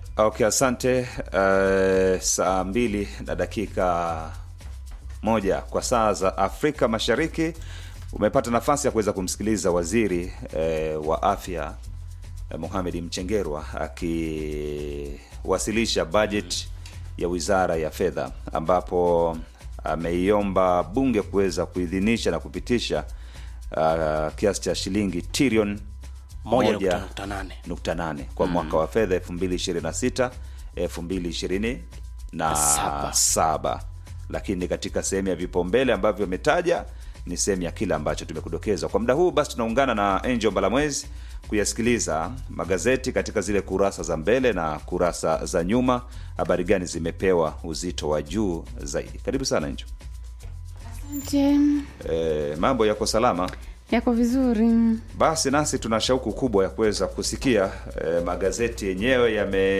Okay, asante. Uh, saa mbili na dakika moja kwa saa za Afrika Mashariki umepata nafasi ya kuweza kumsikiliza waziri eh, wa afya eh, Mohamed Mchengerwa akiwasilisha bajeti ya wizara ya fedha, ambapo ameiomba bunge kuweza kuidhinisha na kupitisha uh, kiasi cha shilingi trilioni moja moja nukta nane nukta nane kwa mwaka wa fedha 2026 2027 na Saba. saba. Lakini katika sehemu ya vipaumbele ambavyo ametaja ni sehemu ya kile ambacho tumekudokeza kwa muda huu. Basi tunaungana na Angel Mbalamwezi kuyasikiliza magazeti katika zile kurasa za mbele na kurasa za nyuma. Habari gani zimepewa uzito wa juu zaidi? Karibu sana Angel. Asante. E, mambo yako salama? Yako vizuri. Basi nasi tuna shauku kubwa ya kuweza kusikia eh, magazeti yenyewe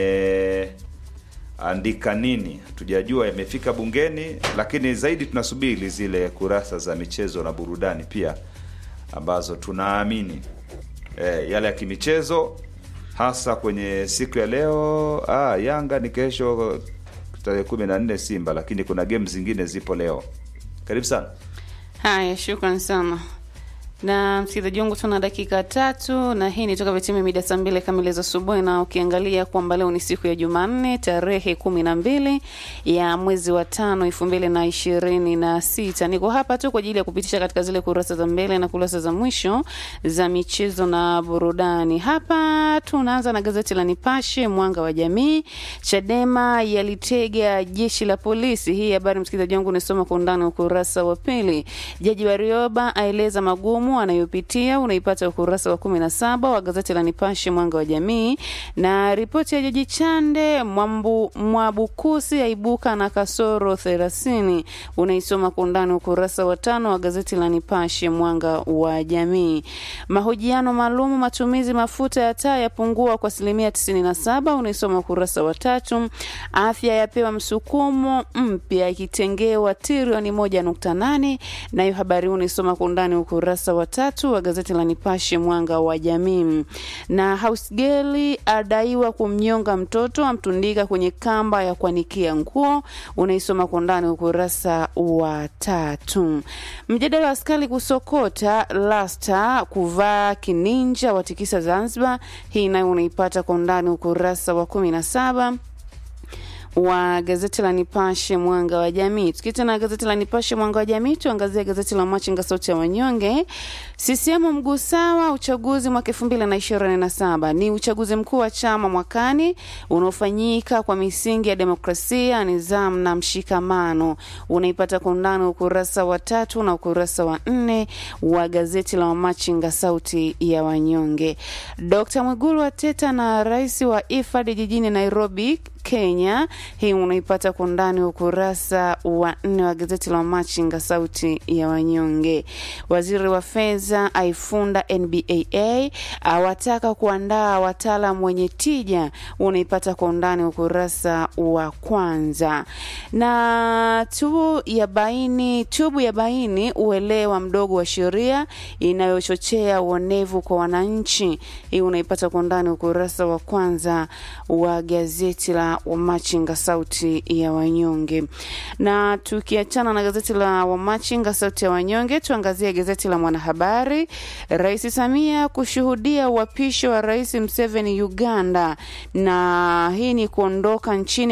yameandika nini. Tujajua yamefika bungeni, lakini zaidi tunasubiri zile kurasa za michezo na burudani pia ambazo tunaamini eh, yale ya kimichezo hasa kwenye siku ya leo. Ah, Yanga ni kesho tarehe kumi na nne Simba, lakini kuna game zingine zipo leo. Karibu sana. Haya, shukran sana na msikilizaji wangu, tuna dakika tatu na hii ni toka vitimia mida saa mbili kamili za asubuhi, na ukiangalia kwamba leo ni siku ya Jumanne tarehe kumi na mbili ya mwezi wa tano elfu mbili na ishirini na sita. Niko hapa tu kwa ajili ya kupitisha katika zile kurasa za mbele na kurasa za mwisho za michezo na burudani. Hapa tunaanza na gazeti la Nipashe Mwanga wa Jamii. Chadema yalitega jeshi la polisi. Hii habari msikilizaji wangu unasoma kwa undani ukurasa wa pili. Jaji Warioba aeleza magumu anayopitia, unaipata ukurasa wa kumi na saba wa gazeti la Nipashe Mwanga wa Jamii, na ripoti ya Jaji Chande Mwambu, Mwabukusi aibuka na kasoro thelathini, unaisoma kwa undani ukurasa wa tano wa gazeti la Nipashe Mwanga wa Jamii. Mahojiano maalum matumizi mafuta ya taa yapungua kwa asilimia 97, unaisoma ukurasa wa tatu. Afya yapewa msukumo mpya ikitengewa trilioni 1.8, nayo habari huu unaisoma kwa undani ukurasa wa tatu wa gazeti la Nipashe Mwanga wa Jamii. Na Hausgeli adaiwa kumnyonga mtoto amtundika kwenye kamba ya kuanikia nguo, unaisoma kwa undani ukurasa wa tatu. Mjadala wa askari kusokota lasta kuvaa kininja watikisa Zanzibar, hii nayo unaipata kwa undani ukurasa wa kumi na saba wa gazeti la Nipashe mwanga wa jamii. Tukiita na gazeti la Nipashe mwanga wa jamii, tuangazie gazeti la Machinga sauti ya wanyonge. CCM mguu sawa uchaguzi mwaka elfu mbili na ishirini na saba ni uchaguzi mkuu wa chama mwakani unaofanyika kwa misingi ya demokrasia, nidhamu na mshikamano. Unaipata kwa undani ukurasa wa tatu na ukurasa wa nne wa gazeti la Machinga sauti ya wanyonge. Dr. Mwigulu ateta na rais wa IFAD jijini Nairobi Kenya. Hii unaipata kwa undani ukurasa wa nne wa gazeti la Machinga sauti ya wanyonge. Waziri wa fedha aifunda NBAA awataka kuandaa wataalam wenye tija, unaipata kwa undani ukurasa wa kwanza. Na tubu ya baini, tubu ya baini uelewa mdogo wa sheria inayochochea uonevu kwa wananchi, hii unaipata kwa undani ukurasa wa kwanza wa gazeti la Wamachinga sauti ya wanyonge. Na tukiachana na gazeti la Wamachinga sauti ya wanyonge, tuangazie gazeti la Mwanahabari. Rais Samia kushuhudia uapisho wa Rais Museveni Uganda, na hii ni kuondoka nchini